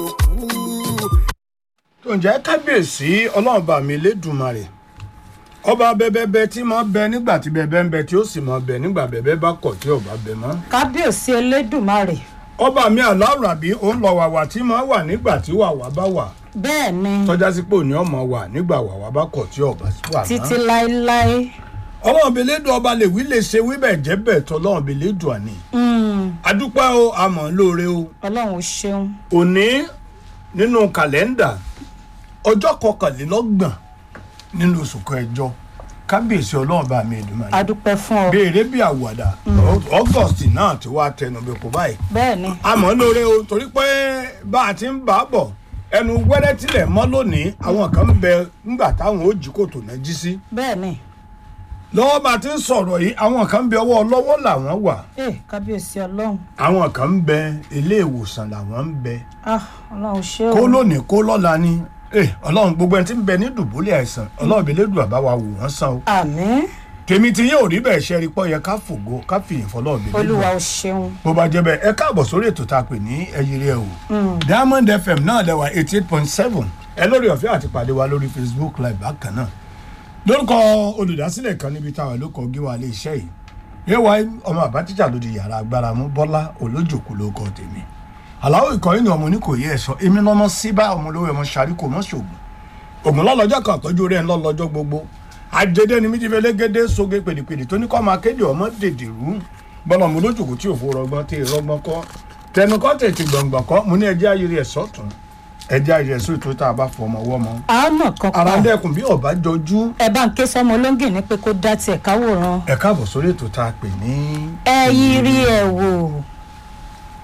tó ń jẹ́ kábíyèsí ọlọ́run bá mi lédùmarè ọba bẹbẹbẹ tí máa bẹ nígbà tí bẹbẹ ń bẹ tí ó sì máa bẹ nígbà bẹbẹ bá kọ̀ tí ọba bẹ mọ́ kábíyèsí elédùmarè ọba mi aláwọ̀ àbí òun lọ wàwà tí máa wà nígbà tí wàwà bá wà bẹ́ẹ̀ ni tọ́já sí pé òní ọmọ wà nígbà wàwà bá kọ̀ tí ọba wà títí mọ́ láéláé ọlọ́run bẹ lédùn ọba lè wí lè ṣe wí bẹ́ẹ̀ jẹ́ bẹ́ẹ̀ tọ́ ọlọ́run bẹ lédùn àní Mm, adúpẹ́ o àmọ́ lóore o ọlọ́run ó ṣeun òní nínú kàlẹ́ndà ọjọ́ kọkànlélọ́gbọ̀n nínú oṣù kẹjọ kábíyèsí ọlọ́run bá mi Èdùmàrè adúpẹ́ fún ọ béèrè bí àwàdà august náà ti wá tẹnubẹ kó báyìí bẹ́ẹ̀ ni àmọ́ lóore o torí pé bá a ti ń bá a bọ̀ ẹnu wẹ́rẹ́ tilẹ̀ mọ́ lónìí àwọn kan ń bẹ ńgbà táwọn ó jí kòtò náà jí sí bẹ́ẹ̀ ni lọ́wọ́ bá a ti ń sọ̀rọ̀ yìí àwọn kan ń bẹ ọwọ́ lọ́wọ́ làwọn wà ee kábíyèsí ọlọ́run àwọn kan ń bẹ ilé ìwòsàn làwọn ń bẹ ah ọlọ́run ó ṣe o kó lónìí kó lọ́la ni Eh, ọlọ́run gbogbo ẹni tí ń bẹ ní dùbúlẹ̀ àìsàn ọlọ́run bí lédùn àbá wa wò wọ́n sàn o àmín tèmi ti yín ò rí bẹ́ẹ̀ ṣe rí pọ́ yẹ ká fògo ká fìyìn fọlọ́run bí lédùn olúwa ó ṣeun bó bá jẹ́ bẹ́ẹ̀ ẹ káàbọ̀ sórí ètò tá a pè ní ẹyẹrẹ ẹ o diamond fm náà lẹ́wà eighty eight point seven ẹ lórí ọ̀fẹ́ àti pàdé wa lórí facebook live bákan náà lórúkọ olùdásílẹ̀ kan níbi táwọn ló kọ gíwá ilé iṣẹ́ yìí yẹ́wà ọmọ àbátíjà ló di yàrá agbára mú bọ́lá olójòkú ló kọ tèmi aláwọ̀ ìkọ́yìn ni ọmọ oníkòyí ẹ̀ sọ èmi lọ́mọ síbá ọmọ olówó ẹ̀mọ ṣàríkò mọ́ ṣògùn ògùn lọ́lọ́jọ́ kan àtọ́jú rẹ̀ ń lọ́lọ́jọ́ gbogbo àjẹdẹ ni méjì fẹlẹ́gẹ́dẹ́ sóge pèdèpèdè tó ní kọ́ máa kéde ọmọ dèdè rú bọ́lá ọmọ olójòkó tí òfò rọgbọ́n tí rọgbọ́n kọ́ tẹnu kọ́ tètè gbọ̀ngbọ̀n kọ́ mo ní ẹjẹ́ ayẹyẹ ẹ̀ sọ́tún ẹjẹ́ ayẹyẹ ẹ̀ sóòtú tá a bá fọ ọmọ ọwọ́ mọ́ àánà kan ara ń pa dẹ́kun bí ọba jọjú ẹ bá ń ké sọmọ olóńgè ní pé kó dá tiẹ̀ káwòrán ẹ káàbọ̀ sórí ètò tá a pè ní ẹ yí rí ẹ wò